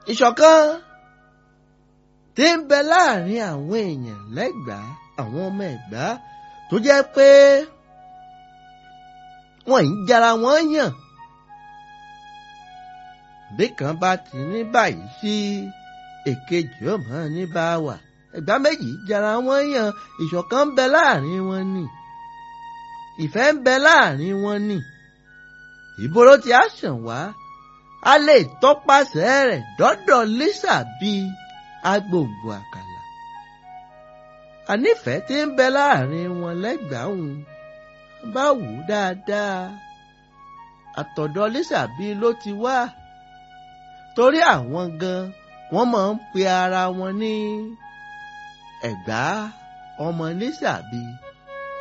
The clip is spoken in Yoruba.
ìṣọ̀kan tí ń bẹ láàrin àwọn èèyàn lẹ́gbàá àwọn ọmọ ẹ̀gbá tó jẹ́ pé wọ́n ń jara wọ́n yàn bí kan bá ti ní báyìí sí èkejì ó mọ̀ ní bá wà ẹ̀gbá méjì jara wọ́n yàn ìṣọ̀kan ń bẹ láàrin wọn ni ìfẹ́ ń bẹ láàrin wọn ni ìbòrò tí a ṣàn wá a lè tọpasẹ̀ rẹ̀ dọ́dọ̀ Lísà bíi agbòǹgbò àkàlà ànífẹ̀ẹ́ tí ń bẹ láàrin wọn lẹ́gbàáhùn bá wù ú dáadáa àtọ̀dọ̀ Lísà bíi ló ti wá torí àwọn gan wọ́n máa ń pe ara wọn ní ẹ̀gbá ọmọ Lísà bíi